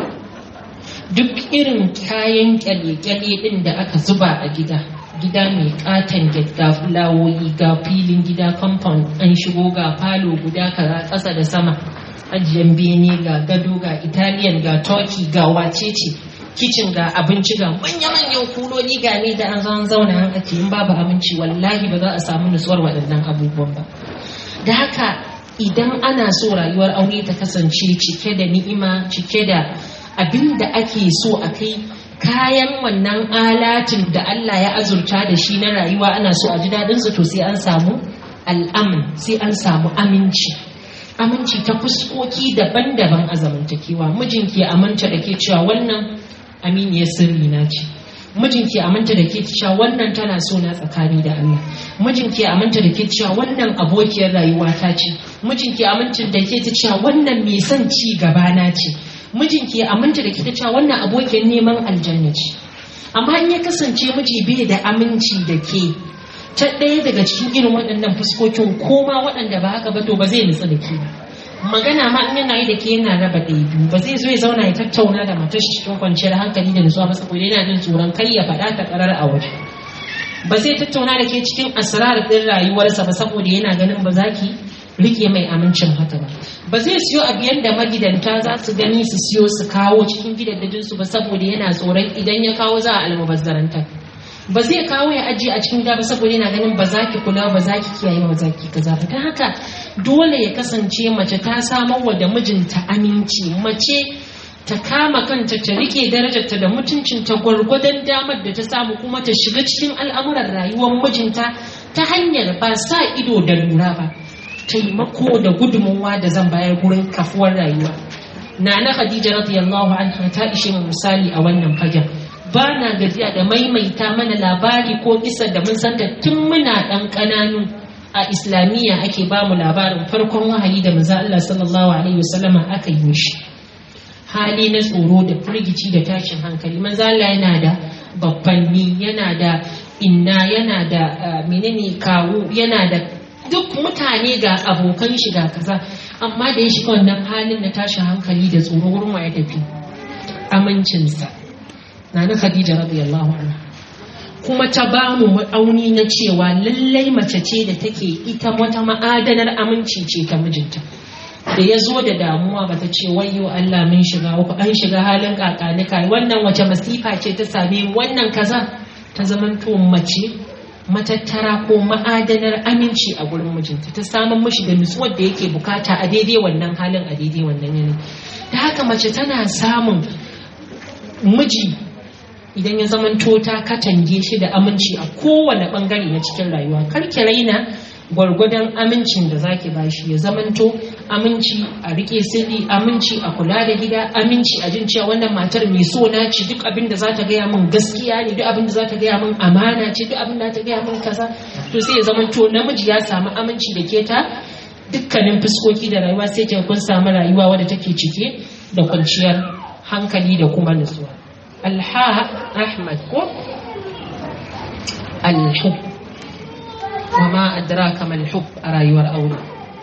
duk irin kayan kyale-kyale din da aka zuba a gida gida mai katon ga fulawoyi ga filin gida compound an shigo ga falo guda kaza ƙasa da sama ajiyan bene ga gado ga italian ga turkey ga wacece kicin ga abinci ga manya-manyan kuloli ga ne da an zan zauna an ake in babu aminci wallahi ba za a samu nutsuwar waɗannan abubuwan ba da haka idan ana so rayuwar aure ta kasance cike da ni'ima cike da abin da ake so a kai kayan wannan alatin da Allah ya azurta da shi na rayuwa ana so a ji daɗinsu to sai an samu al'amin sai an samu aminci aminci ta fuskoki daban-daban a zamantakewa mijinki ya aminta da ke cewa wannan aminiyar sirri na ce mijinki ya aminta da ke cewa wannan tana so na tsakani da Allah mijinki ya aminta da ke cewa wannan abokiyar rayuwa ta ce mijinki ya aminta da ke cewa wannan mai son ci gaba na ce mijinki ya aminta da ke cewa wannan abokiyar neman aljanna ce amma in ya kasance miji bai da aminci da ke ta ɗaya daga cikin irin waɗannan fuskokin koma waɗanda ba haka ba to ba zai nutsu da ke magana ma in yana yi da ke yana raba ɗaya biyu ba zai zo ya zauna ya tattauna da matar shi cikin kwanciyar hankali da nutsuwa ba saboda yana jin tsoron kai ya faɗa ta ƙarar a waje ba zai tattauna da ke cikin asrar ɗin rayuwarsa ba saboda yana ganin ba za ki rike mai amincin haka ba ba zai siyo abu yadda magidanta za su gani su siyo su kawo cikin gidajensu ba saboda yana tsoron idan ya kawo za a almubazzarantar ba zai kawo ya ajiye a cikin gida ba saboda yana ganin ba za ki kula ba za ki kiyaye ba za ki kaza ba ta haka dole ya kasance mace ta samar wa da mijinta aminci mace ta kama kanta ta rike darajarta da mutuncinta gwargwadon damar da ta samu kuma ta shiga cikin al'amuran rayuwar mijinta ta hanyar ba sa ido da lura ba taimako da gudunmuwa da zan bayar gurin kafuwar rayuwa nana khadija radiyallahu anha ta ishe mu misali a wannan fagen ba na gajiya da maimaita mana labari ko kisa da mun san da tun muna dan kananu a islamiyya ake ba mu labarin farkon wahayi da manzo Allah sallallahu alaihi wasallama aka yi shi hali na tsoro da firgici da tashin hankali manzo Allah yana da babbanni yana da inna yana da menene kawu yana da duk mutane ga abokan shiga kaza amma da ya shiga wannan halin na tashin hankali da tsoro wurin ya tafi amincinsa na na khadija radiyallahu anha kuma ta ba mu ma'auni na cewa lallai mace ce da take ita wata ma'adanar aminci ce ta mijinta da ya zo da damuwa ba ta ce wayo Allah mun shiga uku an shiga halin kakanika wannan wace masifa ce ta same wannan kaza ta zamanto mace matattara ko ma'adanar aminci a gurin mijinta ta samun mishi da nutsuwar da yake bukata a daidai wannan halin a daidai wannan yanayi da haka mace tana samun miji idan ya zamanto ta katange shi da aminci a kowane bangare na cikin rayuwa karki raina gwargwadon amincin da zaki bashi ya zamanto aminci a rike sirri aminci a kula da gida aminci a jin cewa wannan matar mai so na ci duk abin da za ta gaya min gaskiya ne duk abin da za ta gaya min amana ce duk abin da ta gaya min kaza to sai ya zamanto namiji ya samu aminci da ke ta dukkanin fuskoki da rayuwa sai ke kun samu rayuwa wadda take cike da kwanciyar hankali da kuma nutsuwa alha ahmad ko alhub wa ma adraka mal hub a rayuwar aure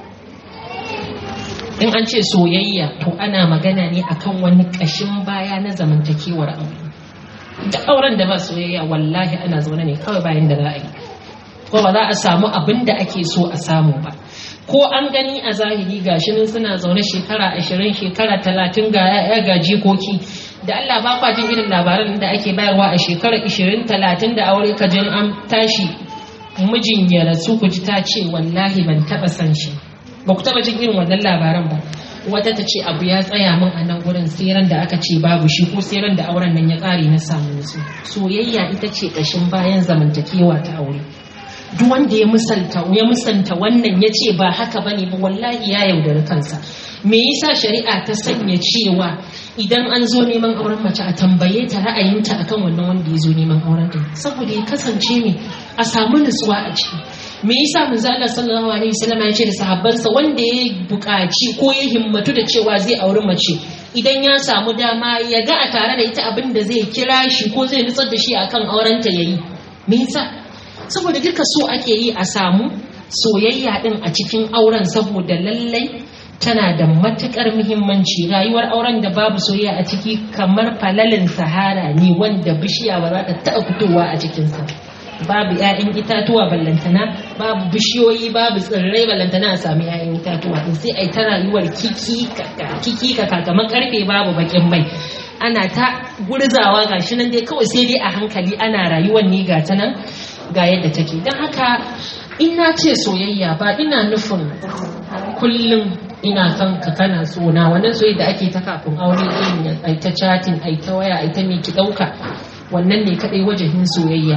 in an ce soyayya to ana magana ne akan wani ƙashin baya na zamantakewar aure da auren da ba soyayya wallahi ana zaune ne kawai bayan da za a yi ko ba za a samu abin da ake so a samu ba ko an gani a zahiri gashi nan suna zaune shekara ashirin shekara talatin ga ya'ya ga jikoki da Allah ba kwa jin irin labaran da ake bayarwa a shekara ashirin talatin da aure ka jin an tashi mijin ya rasu ku ji ta ce wallahi ban taba san shi ba ku taba jin irin wannan labaran ba wata ta ce abu ya tsaya min a nan gurin tseren da aka ce babu shi ko tseren da auren nan ya kare na samu su soyayya ita ce kashin bayan zamantakewa ta aure duk wanda ya misalta ya musanta wannan ya ce ba haka bane ba wallahi ya yaudari kansa me yasa shari'a ta sanya cewa idan an zo neman auren mace a tambaye ta ra'ayinta akan wannan wanda ya zo neman auren din saboda ya kasance ne a samu nutsuwa a ciki me yasa manzo Allah sallallahu alaihi wasallam ya ce da sahabbansa wanda ya buƙaci ko ya himmatu da cewa zai auri mace idan ya samu dama ya ga a tare da ita abin da zai kira shi ko zai nutsar da shi akan aurenta yayi me yasa saboda duka so ake yi a samu soyayya din a cikin auren saboda lallai tana da matukar muhimmanci rayuwar auren da babu soyayya a ciki kamar falalin sahara ne wanda bishiya ba za ta taɓa fitowa a cikinsa babu 'ya'yan itatuwa ballantana babu bishiyoyi babu tsirrai ballantana a sami 'ya'yan itatuwa din sai ai ta rayuwar kiki kaka kiki kaka kamar karfe babu bakin mai ana ta gurzawa gashi nan dai kawai sai dai a hankali ana rayuwar ne ga ta nan ga yadda take don haka in na ce soyayya ba ina nufin kullum ina son ka kana sona wannan soyayya da ake ta kafin aure din ai ta chatting ai ta waya ai ta me ki dauka wannan ne kadai wajahin soyayya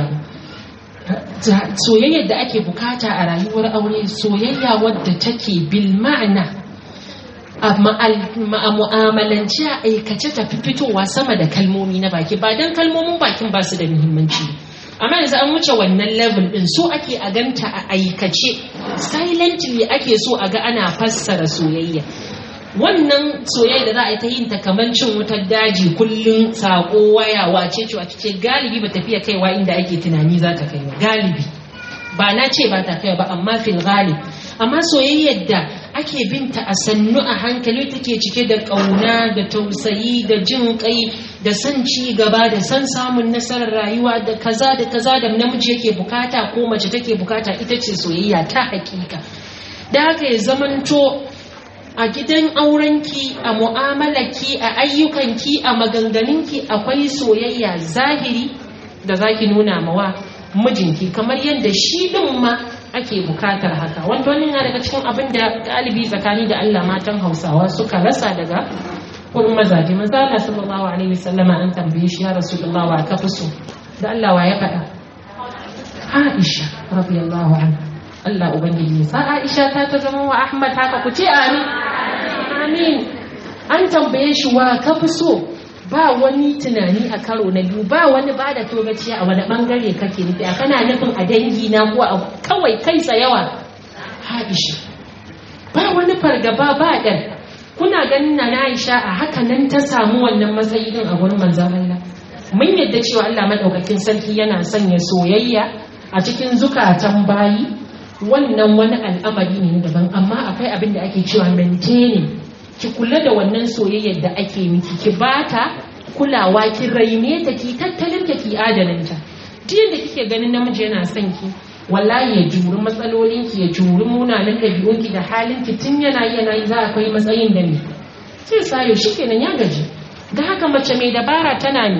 soyayyar da ake bukata a rayuwar aure soyayya wadda take bil ma'ana a mu'amalanci a aikace ta fi fitowa sama da kalmomi na baki ba don kalmomin bakin ba su da muhimmanci amma yanzu an wuce wannan level din so ake a ganta a aikace silently ake so a ga ana fassara soyayya wannan soyayya da za a yi ta yin ta kamar cin wutar daji kullum sako waya wace ce wace ce galibi ba tafiya kaiwa inda ake tunani za ta kaiwa galibi ba na ce ba ta kaiwa ba amma fil galib amma soyayyar da ake binta a sannu a hankali take cike da ƙauna da tausayi da jin kai da son ci gaba da son samun nasarar rayuwa da kaza da kaza da namiji yake bukata ko mace take bukata ita ce soyayya ta hakika da haka ya zamanto a gidan aurenki a mu'amalarki a ayyukanki a maganganunki akwai soyayya zahiri da zaki nuna mawa mijinki kamar yadda shi din ma ake bukatar haka wanda wani yana daga cikin abin da galibi tsakani da Allah matan Hausawa suka rasa daga wurin mazaje manzo Allah sallallahu alaihi wasallam an tambaye shi ya Rasulullah wa ka fi so da Allah wa ya faɗa Aisha radiyallahu anha Allah ubangiji sa Aisha ta ta zama wa Ahmad haka ku ce amin amin an tambaye shi wa ka fi so ba wani tunani a karo na biyu ba wani ba da togaciya a wani bangare kake nufi a kana nufin a dangi na ko a kawai kai tsayawa Aisha ba wani fargaba ba ɗan kuna ganin na Aisha a haka nan ta samu wannan matsayi din a gurin manzon Allah mun yadda cewa Allah madaukakin sarki yana sanya soyayya a cikin zukatan bayi wannan wani al'amari ne daban amma akwai abin da ake cewa maintaining ki kula da wannan soyayyar da ake miki ki bata kulawa ki raine ta ki tattalin ta ki adananta duk yadda kike ganin namiji yana son ki wallahi ya juri matsalolin ki ya juri munanan ɗabi'un ki da halin ki tun yana yana yi za a kai matsayin da ne sai sayo shikenan ya gaji ga haka mace mai dabara tana ne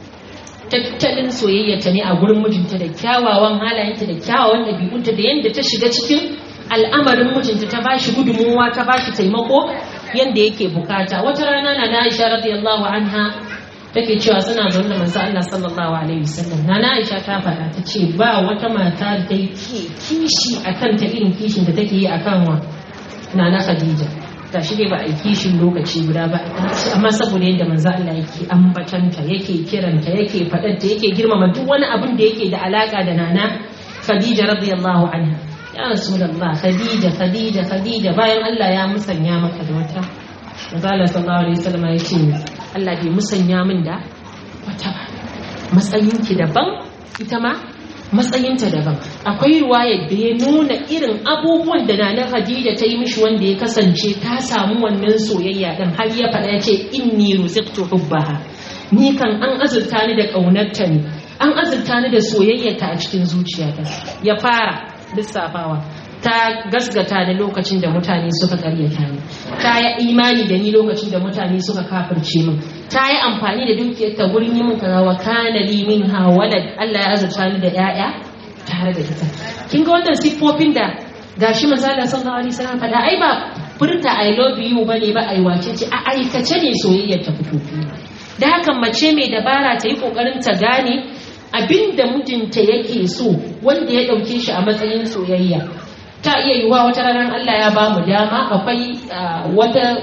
tattalin soyayyarta ne a gurin mijinta da kyawawan halayenta da kyawawan ɗabi'unta da yadda ta shiga cikin al'amarin mijinta ta bashi gudunmuwa ta bashi taimako yadda yake bukata wata rana na Aisha radiyallahu anha take cewa suna zaune da manzo Allah sallallahu alaihi wasallam na Aisha ta faɗa ta ce ba wata mata da ta yi kishi akan ta irin kishin da take yi akan wa Nana Khadija ta shi dai ba a yi kishin lokaci guda ba amma saboda yadda manzo Allah yake ambatanta yake kiranta yake faɗanta yake girmama duk wani abin da yake da alaka da Nana Khadija radiyallahu anha ya rasulullah khadija khadija khadija bayan Allah ya musanya maka da wata Mazala sallallahu alaihi wasallam ya ce Allah bai musanya min da wata ba matsayinki daban ita ma matsayinta daban akwai ruwaya da ya nuna irin abubuwan da nana Khadija ta yi mishi wanda ya kasance ta samu wannan soyayya din har ya faɗa ya ce inni ruziqtu hubbaha ni kan an azurta ni da ƙaunarta ne an azurta ni da soyayyarta a cikin zuciyata ya fara lissafawa ta gasgata da lokacin da mutane suka karyata ni ta yi imani da ni lokacin da mutane suka kafirce min ta yi amfani da dukiyar ta gurin yi min kaza wa kana li min walad Allah ya azurta ni da yaya tare da ita kin ga wannan siffofin da gashi manzo Allah sallallahu alaihi wasallam faɗa ai ba furta I love you bane ba ai wace ce a aikace ne soyayyar ta fito da haka mace mai dabara ta yi kokarin ta gane abin da mijinta yake so wanda ya ɗauke shi a matsayin soyayya ta iya yiwuwa wata ranar Allah ya ba mu dama akwai wata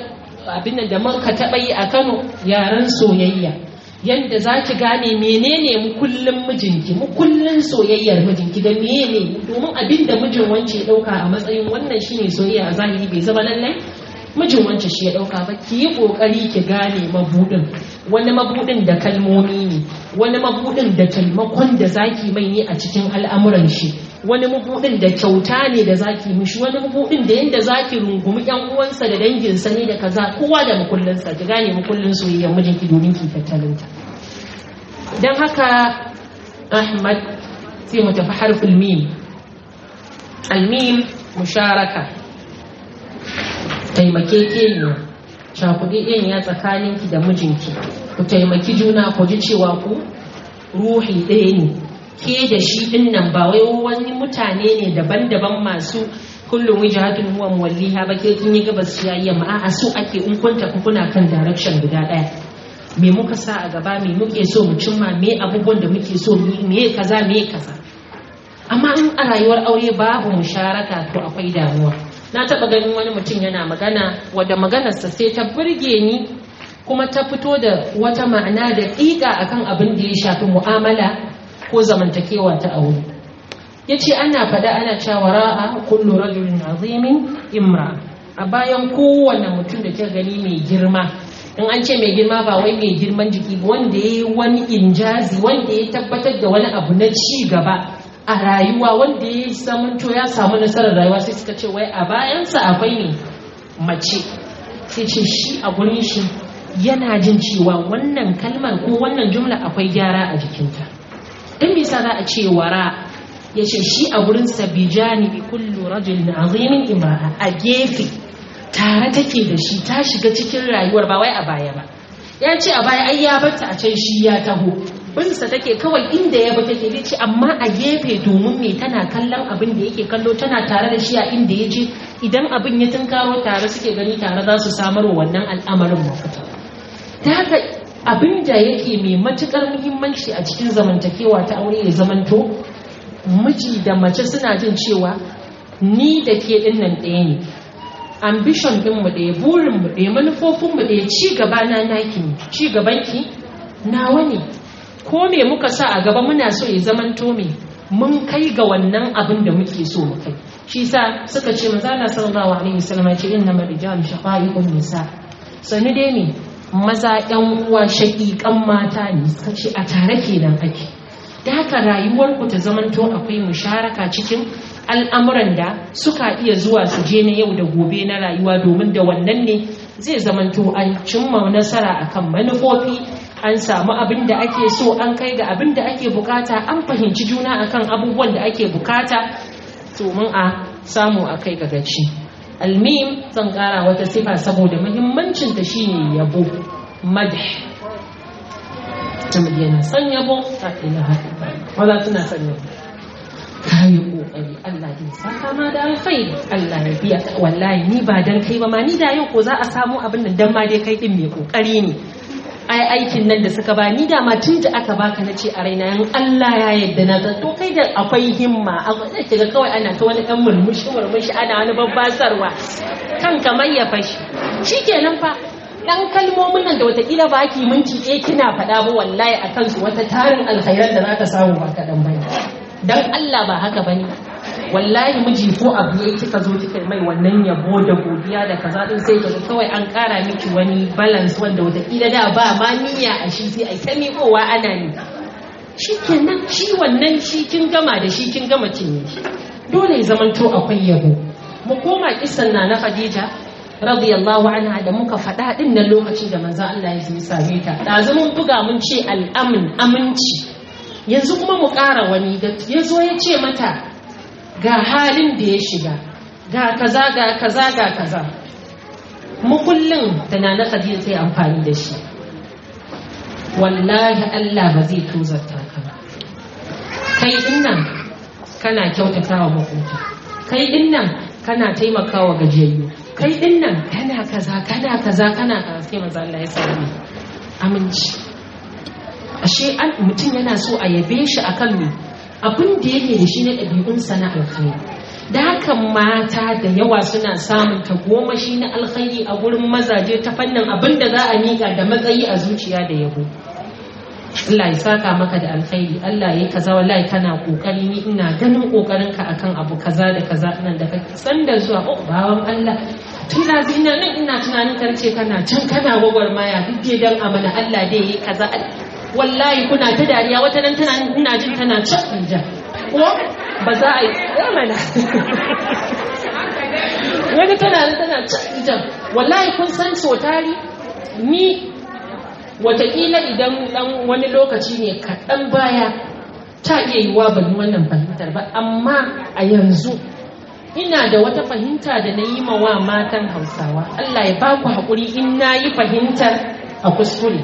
abin da muka taɓa yi a Kano yaren soyayya yadda za ki gane menene mu kullum mijinki mu kullum soyayyar mijinki da menene domin abin da mijin wance ya ɗauka a matsayin wannan shine soyayya a zahiri bai zama lallai mijin wance shi ya ɗauka ba ki yi ƙoƙari ki gane mabudin wani mabudin da kalmomi ne wani mabudin da taimakon da zaki mai ne a cikin al'amuran shi wani mabudin da kyauta ne da zaki mishi wani mabudin da yanda zaki rungumi yan uwansa da danginsa ne da kaza kowa da makullinsa ki gane makullin soyayyar mijinki domin ki tattalinta don haka ahmad sai mu tafi harfin mim almim musharaka taimakekeniya cakuɗeɗeniya tsakaninki da mijinki ku taimaki juna ku ji cewa ku ruhi ɗaya ne ke da shi ɗin nan ba wai wani mutane ne daban-daban masu kullum wijahatun huwa muwalliha ba ke kin yi gabas ya yamma a'a su ake in kun tafi kuna kan direction guda ɗaya me muka sa a gaba me muke so mu cimma me abubuwan da muke so me kaza me kaza amma in a rayuwar aure babu musharaka to akwai damuwa na taɓa ganin wani mutum yana magana wadda maganarsa sai ta burge ni kuma ta fito da wata ma'ana da ƙiƙa akan abin da ya shafi mu'amala ko zamantakewa ta aure ya ce ana faɗa ana cewa ra'a kullu rajulin azimin imra a bayan kowane mutum da kika gani mai girma in an ce mai girma ba wai mai girman jiki ba wanda ya yi wani injazi wanda ya tabbatar da wani abu na ci gaba a rayuwa wanda ya samanto ya samu nasarar rayuwa sai suka ce wai a bayansa akwai ne mace sai ce shi a gurin shi yana jin cewa wannan kalmar ko wannan jumla akwai gyara a jikinta don me yasa za a ce wara ya ce shi a gurin sa bijani bi kullu rajulin azimin imra'a a gefe tare take da shi ta shiga cikin rayuwar ba wai a baya ba ya ce a baya ai ya barta a can shi ya taho binsa take kawai inda ya bi take dai ce amma a gefe domin me tana kallon abin da yake kallo tana tare da shi a inda ya je idan abin ya tunkaro tare suke gani tare za su samar wa wannan al'amarin mafita ta haka abin da yake mai matukar muhimmanci a cikin zamantakewa ta aure ya zamanto miji da mace suna jin cewa ni da ke dinnan ɗaya ne ambition ɗinmu ɗaya burinmu ɗaya manufofinmu ɗaya ci gaba na naki ci gabanki nawa ne ko me muka sa a gaba muna so ya zamanto me mun kai ga wannan abin da muke so mu kai shi sa suka ce maza Allah sallallahu alaihi wasallam ce inna marijalu shaqaiqun nisa sani dai ne maza yan uwa shaqiqan mata ne suka ce a tare kenan ake da haka rayuwar ku ta zamanto akwai musharaka cikin al'amuran da suka iya zuwa su je na yau da gobe na rayuwa domin da wannan ne zai zamanto an cimma nasara akan manufofi an samu abin da ake so an kai ga abin da ake bukata an fahimci juna akan abubuwan da ake bukata domin a samu a kai ga gaci almim zan kara wata sifa saboda muhimmancin ta shine yabo madh mutum yana son yabo ta ilaha wala tana son yabo kayi kokari Allah zai saka ma da alkhairi Allah ya biya wallahi ni ba dan kai ba ma ni da yau ko za a samu abin nan dan ma dai kai din mai kokari ne ai aikin nan da suka ba ni da ma tun da aka baka na ce a raina yan Allah ya yadda na ga to kai da akwai himma akwai zai kiga kawai ana ta wani dan murmushi murmushi ana wani babbasarwa kan kamar ya fashi shikenan fa dan kalmomin nan da watakila ba ki minti ɗaya kina faɗa ba wallahi a kansu wata tarin alkhairan da za ka samu ba kaɗan bane dan Allah ba haka bane wallahi miji ko abu yayi kika zo kika mai wannan yabo da godiya da kaza din sai kaga kawai an kara miki wani balance wanda wata kila da ba ma niyya a shi sai ai ta miƙowa ana ni shikenan shi wannan shi kin gama da shi kin gama cinye shi dole ya zamanto akwai yabo mu koma kisan na na Khadija radiyallahu anha da muka faɗa din nan lokacin da manzo Allah ya yi same ta da mun buga mun ce al'amin aminci yanzu kuma mu ƙara wani da ya zo ya ce mata ga halin da ya shiga ga kaza ga kaza ga kaza mukullin da na Khadija sai amfani da shi wallahi Allah ba zai tozarta ka ba kai din nan kana kyautatawa makota kai din nan kana taimakawa gajiyayyu kai din nan kana kaza kana kaza kana kaza sai manzo Allah ya sani aminci ashe an mutum yana so a yabe shi akan me abin da yake da shi na ɗabi'unsa na alkhairi da haka mata da yawa suna samun tagomashi na alkhairi a gurin mazaje ta fannin abin da za a miƙa da matsayi a zuciya da yabo Allah ya saka maka da alkhairi Allah ya kaza wallahi kana kokari ni ina ganin kokarin ka akan abu kaza da kaza nan da kake san da zuwa oh bawan Allah tun da ina nan ina tunanin karce kana can kana gwagwarmaya duk dai dan amana Allah dai yi kaza wallahi kuna ta dariya wata nan tana ina jin tana can ja ko ba za a yi mana wani tana tana can jan wallahi kun san so tari ni watakila idan dan wani lokaci ne kaɗan baya ta iya yiwa ban yi wannan fahimtar ba amma a yanzu ina da wata fahimta da na yi wa matan hausawa Allah ya ba ku haƙuri in na yi fahimtar a kuskure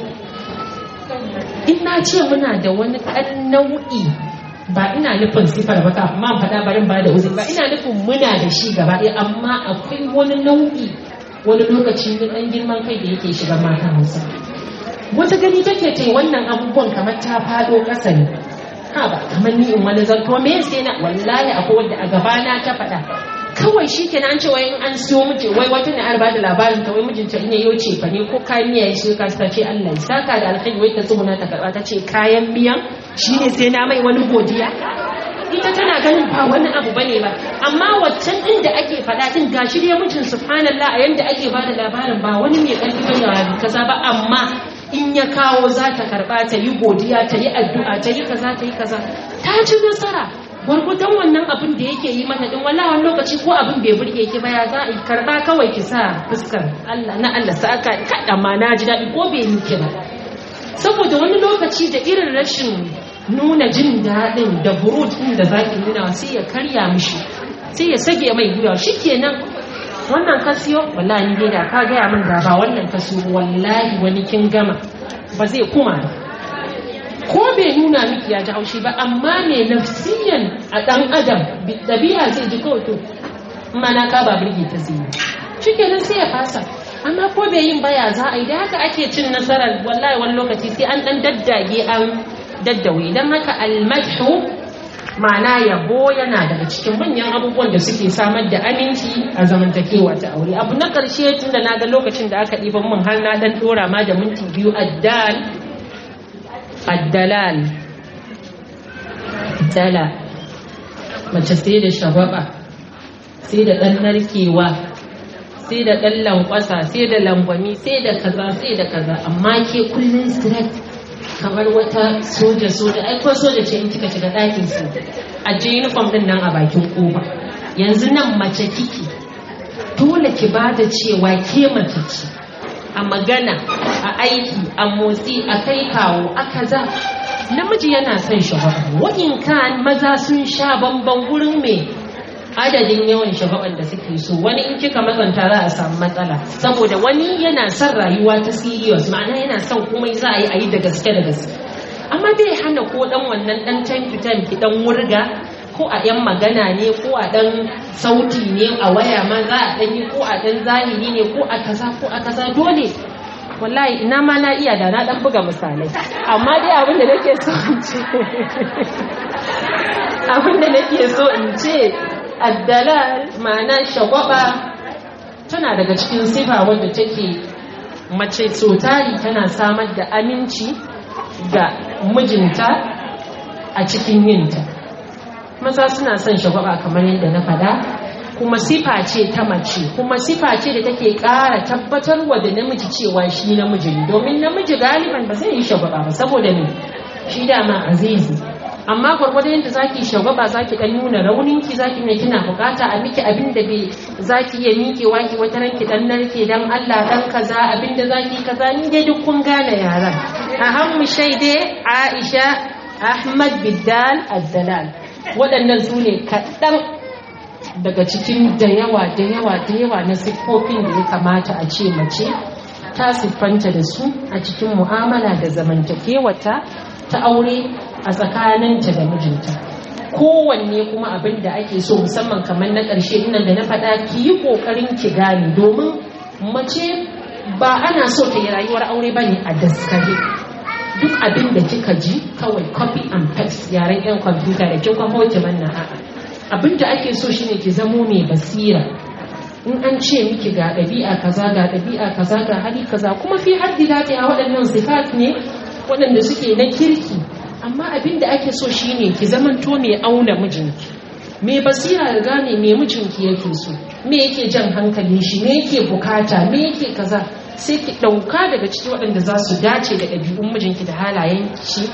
in na ce muna da wani ɗan nau'i ba ina nufin sifar ba amma faɗa barin ba da uzuri ba ina nufin muna da shi gaba ɗaya amma akwai wani nau'i wani lokaci na ɗan girman kai da yake shiga matan hausawa wata gani take ta wannan abubuwan kamar ta fado ƙasa ne ha ba kamar ni in wani zanto me sai na wallahi akwai wanda a gabana ta faɗa kawai shi kenan an ce wai in an siyo miji wai wata ne an bada labarin ta wai mijinta in yayo ce fa ne ko kayan miya ya shirka ta ce Allah ya saka da alkhairi wai ta tsuguna ta karba ta ce kayan miyan shine sai na mai wani godiya ita tana ganin ba wani abu bane ba amma waccan din da ake faɗa din gashi dai mijin subhanallah a yanda ake bada labarin ba wani mai ƙarfi bane kaza ba amma in ya kawo za ta karba ta yi godiya ta yi addu'a ta yi kaza ta yi kaza ta ci nasara gwargwadon wannan abin da yake yi mata din wallahi wani lokaci ko abin bai burge ki ba ya za a karba kawai ki sa fuskar Allah na Allah sa aka kada ma na ji daɗi ko bai miki ba saboda wani lokaci da irin rashin nuna jin daɗin da burut ɗin da zaki nuna sai ya karya mishi sai ya sage mai gwiwa shikenan wannan ka siyo wallahi ni dai da ka gaya min da ba wannan ka siyo wallahi wani kin gama ba zai kuma ko bai nuna miki ya ji haushi ba amma me nafsiyan a dan adam dabi'a zai ji kawai to mana ka ba burge ta zai shikenan sai ya fasa amma ko bai yin baya za a yi da haka ake cin nasarar wallahi wani lokaci sai an dan daddage an daddawe dan haka almadhu ma'ana yabo yana daga cikin manyan abubuwan da suke samar da aminci a zamantakewa ta aure abu na ƙarshe tun da na ga lokacin da aka ɗiban mun har na ɗan ɗora ma da minti biyu addal addalal dala mace sai da shagwaba sai da ɗan narkewa sai da ɗan lankwasa sai da langwami sai da kaza sai da kaza amma ke kullum straight kamar wata soja soja ai ko soja ce in kika shiga ɗakin su a je uniform din nan a bakin kofa yanzu nan mace kiki dole ki ba da cewa ke mace ce a magana a aiki a motsi a kai kawo a kaza namiji yana son shagwaba wa'in kan maza sun sha bamban gurin mai adadin yawan shagaban da suke so wani in kika matsanta za a samu matsala saboda wani yana son rayuwa ta serious ma'ana yana son komai za a yi a yi da gaske da gaske amma bai hana ko dan wannan dan time to time ki dan wurga ko a yan magana ne ko a dan sauti ne a waya ma za a dan yi ko a dan zahiri ne ko a kaza ko a kaza dole wallahi ina ma na iya da na dan buga misalai amma dai abin da nake so in ce abin da nake so in ce addalal ma'ana shagwaba tana daga cikin sifa wadda take mace tsotari tana samar da aminci ga mijinta a cikin yinta maza suna son shagwaba kamar yadda na fada kuma sifa ce ta mace kuma sifa ce da take ƙara tabbatarwa da namiji cewa shi namiji ne domin namiji galiban ba zai yi shagwaba ba saboda ne shi dama azizi amma gwargwado yadda zaki shagwaba zaki dan nuna raunin ki zaki ne kina bukata a miki abin da bai zaki iya miƙewa ki wata ranki dan narke dan Allah dan kaza abin da zaki kaza ni dai duk kun gane yaran ahammu shaide Aisha Ahmad Biddal Addalal waɗannan su ne kaɗan daga cikin da yawa da yawa da yawa na siffofin da ya kamata a ce mace ta siffanta da su a cikin mu'amala da zamantakewata ta aure a tsakaninta da mijinta kowanne kuma abin da ake so musamman kamar na ƙarshe nan da na faɗa ki yi ƙoƙarin ki gane domin mace ba ana so ta yi rayuwar aure ba ne a daskare duk abin da kika ji kawai copy and paste yaren yan kwamfuta da kin kwafo ki manna a'a abin da ake so shine ki zamo mai basira in an ce miki ga ɗabi'a kaza ga ɗabi'a kaza ga hali kaza kuma fi haddi daɗi a waɗannan sifat ne waɗanda suke na kirki amma abin da ake so shine ki zamanto mai auna mijinki mai basira da gane me mijinki yake so me yake jan hankalin shi me yake bukata me yake kaza sai ki ɗauka daga cikin waɗanda za su dace da ɗabi'un mijinki da halayen shi